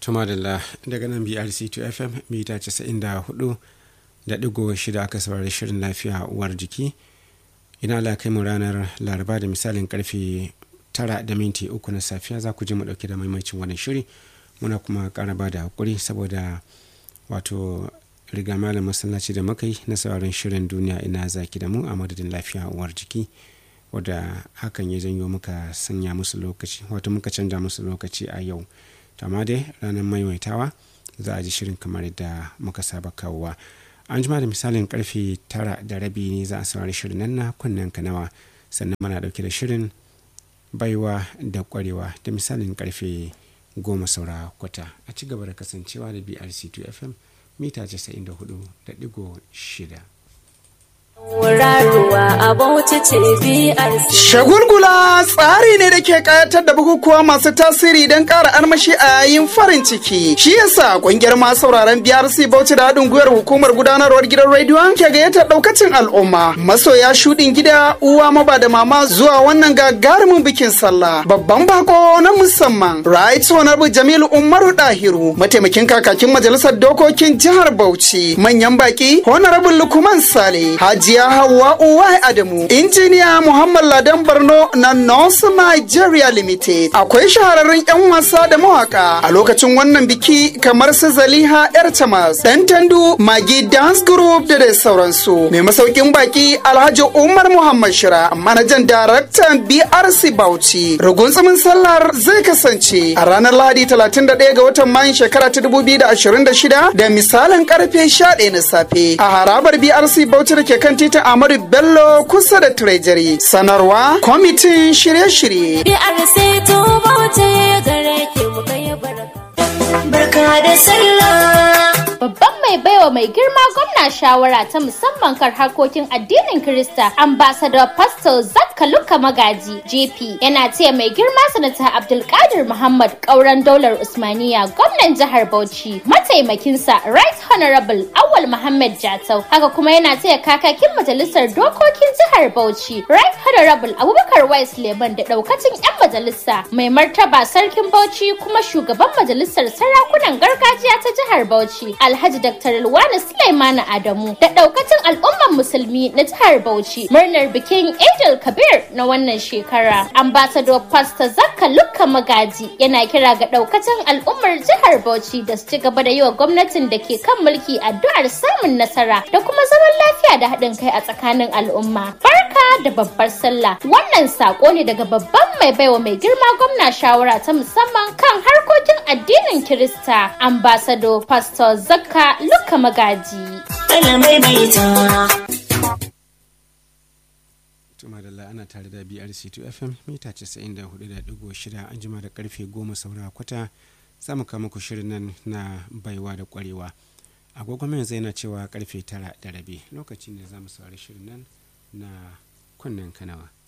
tuma da daga nan brc 2 fm mita 94 da digo shida aka saurari shirin lafiya uwar jiki ina ala kai mu ranar laraba da misalin karfe tara da minti uku na safiya za ku ji mu dauke da maimacin wannan shiri muna kuma kara ba da hakuri saboda wato riga malam masallaci da muka yi na sauraron shirin duniya ina zaki da mu a madadin lafiya uwar jiki wadda hakan ya janyo muka sanya musu lokaci wato muka canja musu lokaci a yau amma dai ranar maimaitawa za a ji shirin kamar yadda muka saba kawowa an jima da misalin karfe tara da rabi ne za a saurari shirin nan na kunnen kanawa sannan mana dauke da shirin baiwa da kwarewa da misalin karfe goma saura kwata a ci gaba da kasancewa da brc2 fm mita 94.6 Shagulgula tsari ne da ke kayatar da bukukuwa masu tasiri don ƙara armashi a yayin farin ciki. Shi yasa ƙungiyar masu sauraron BRC Bauchi da haɗin gwiwar hukumar gudanarwar gidan rediyon ke gayyatar ɗaukacin al'umma. Masoya shuɗin gida uwa maba da mama zuwa wannan gagarumin bikin sallah. Babban bako na musamman. Right Honorable Jamilu Umaru Dahiru mataimakin kakakin majalisar dokokin jihar Bauchi. Manyan baki Honorable Lukman Sale. Haji Hajiya Hauwa Uwai Adamu, Injiniya Muhammad Ladan Barno na North Nigeria Limited. Akwai shahararrun 'yan wasa da mawaka a lokacin wannan biki kamar su Zaliha Yar Tamas, Dan Tandu, Magi Dance Group da dai sauransu. Mai masaukin baki Alhaji Umar Muhammad Shira, manajan daraktan BRC Bauchi. Rugunsumin sallar zai kasance a ranar Lahadi 31 ga watan Mayun shekara ta 2026 da misalin karfe 11 na safe a harabar BRC Bauchi da ke kan titin Amadu Bello kusa da Treasury. Sanarwa kwamitin shirye-shirye. Barka da sallah. Babban mai baiwa mai girma gwamna shawara ta musamman kan harkokin addinin Kirista, ambassador Pastor Zakka Luka Magaji, JP, yana taya mai girma sanata Abdulkadir Muhammad ƙauren daular Usmaniya, gwamnan jihar Bauchi, mataimakinsa Right Honorable Awal Muhammad Jatau, haka kuma yana taya kakakin majalisar dokokin jihar Bauchi, Right Honorable Abubakar Wais Leman da ɗaukacin 'yan majalisa, mai martaba sarkin Bauchi kuma shugaban majalisar sarakunan gargajiya ta jihar Bauchi, Alhaji Dr. Luwana Sulaimana Adamu da daukacin al'umman musulmi na jihar Bauchi murnar bikin Eidul Kabir na wannan shekara. Ambassador Pastor Zakka Lukka Magaji yana kira ga daukacin al'ummar jihar Bauchi da su ci gaba da yi wa gwamnatin da ke kan mulki addu'ar samun nasara da kuma zaman lafiya da haɗin kai a tsakanin al'umma. Barka da babbar sallah. Wannan sako ne daga babban mai baiwa mai girma gwamna shawara ta musamman kan harkokin addinin Kirista. Ambassador Pastor Zakka Luka Magaji. tuma da ana tare da brc2 fm mita 94.6 an jima da karfe 10 saura kwata za mu kama ku shirin nan na baiwa da kwarewa agogon yanzu yana cewa karfe 9 da rabi lokacin da za mu saurari shirin nan na kunnen kanawa